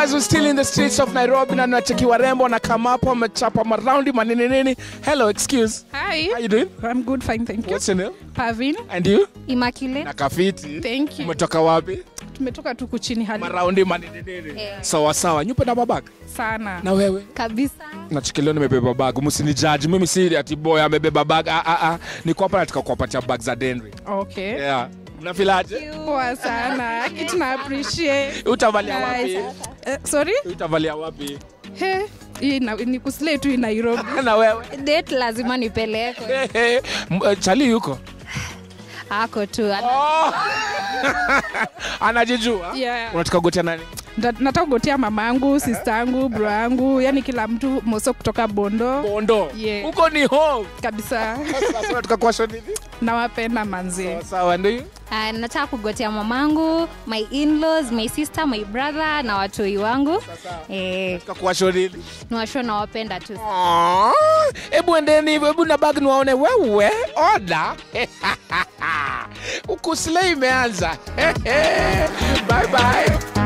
guys we're still in the streets of Nairobi na nacheki warembo na kama hapo wamechapa maraundi manini nini. Hello, excuse. Hi. How you doing? I'm good, fine, thank you. What's your name? Pavin. And you? Immaculate. Na kafiti. Thank you. Umetoka wapi? Tumetoka tu kuchini hali Maraundi manini nini. Sawa sawa. Nyupe na babaka. sana. Na wewe? Kabisa. Nachikileo nimebeba bag. Msinijaji. Mimi si ati boy amebeba bag. Ah ah ah. Niko hapa nataka kuwapatia bag za Denry. Okay. Yeah. Mnafilaje? Poa sana. Kitu na appreciate. Utavalia wapi? Nice. Eh, sorry? Utavalia wapi? He. Hii na- ni kuslay tu in Nairobi. Na wewe? Date lazima nipelekwe. M- eh, Chali yuko? Ako tu. Oh. Anajijua? Yeah. Unataka kugotea nani? Nda- Nataka kugotea mamangu, sistangu, bro yangu, yani kila mtu moso kutoka Bondo Bondo. Yeah. Huko ni home. kabisa. Sasa unataka kuwasha nini? Nawapenda manzi. Sawa sawa ndio. Uh, nataka kugotea mamangu, my in-laws, my sister, my brother na watoi wangu. Eh, Unataka kuwasha nini? niwasho nawapenda tu. Aww. Hebu endeni hivyo, hebu na bag niwaone wewe. Oda. Ukuslay imeanza. Bye bye.